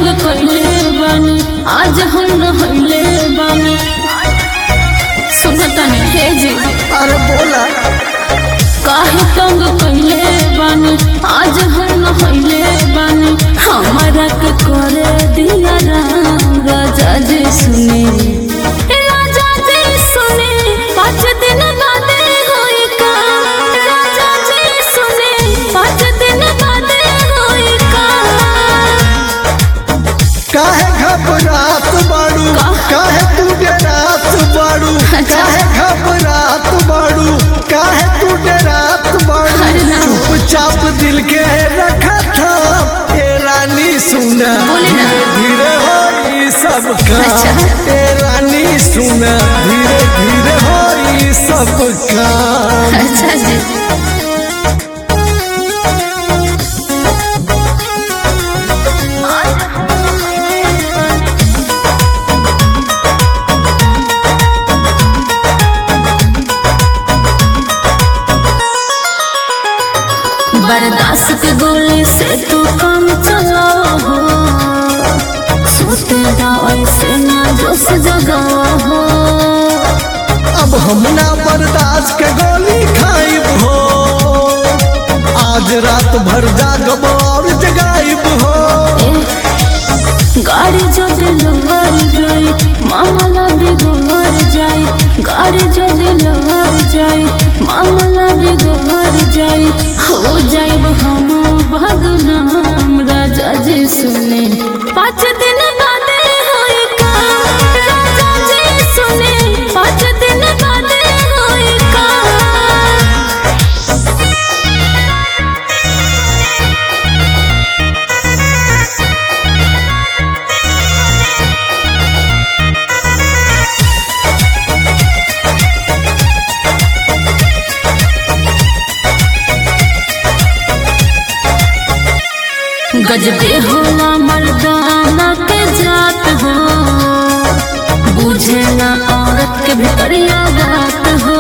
कैले बानी आज हम रहले बानी सुनता नहीं हे जी अरे बोला काहे तंग कैले बानी आज हम रहले बानी हमारा के करे दिया राम राजा जी सुने ए राजा जी सुने पाँच दिन बादे होई का राजा जी सुने पाँच दिन बादे होई का काहे घबरात बाड़ू काहे तू डरात बाड़ू काहे घबरात बाड़ू काहे तू डरात बाड़ू अरे ना। चुपचाप दिल के रखा था ए रानी सुना बोले ना। धीरे होई सब काम अच्छा। ए रानी सुना धीरे धीरे होई सब काम अच्छा जी बर्दाश्त के गोली से तू काम चलाओ हो सोते जाओ से ना जोश जगाओ हो अब हम ना बर्दाश्त के गोली खाइब हो आज रात भर जागब और जगाइब हो गाड़ी जो दिलवर जाए मामला बिगड़ जाए गाड़ी जो दिलवर जाए मामला बिगड़ जाए हो जाए हम भगनाम राजा जी सुने पाँच दिन बादे होई का राजा जी सुने पाँच दिन बादे होई का गजबे होला मर्दाना के जात हो बुझे ना औरत के भितरिया बात हो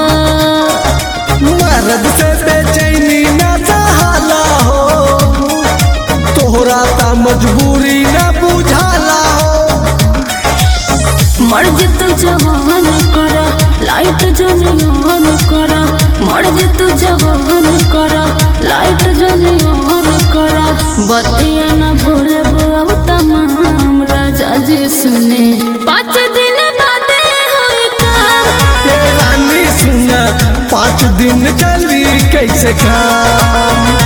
मर्द से बेचैनी ना सहाला हो तोहरा ता मजबूरी ना बुझाला हो मर्ज तू जवान करा लाइट जनियान करा मर्ज तू जवान करा लाइट जनियान करा बतिया न भूले अब तमाम राजा जी सुने पाँच दिन बादे होई का ए रानी सुना पाँच दिन चली कैसे काम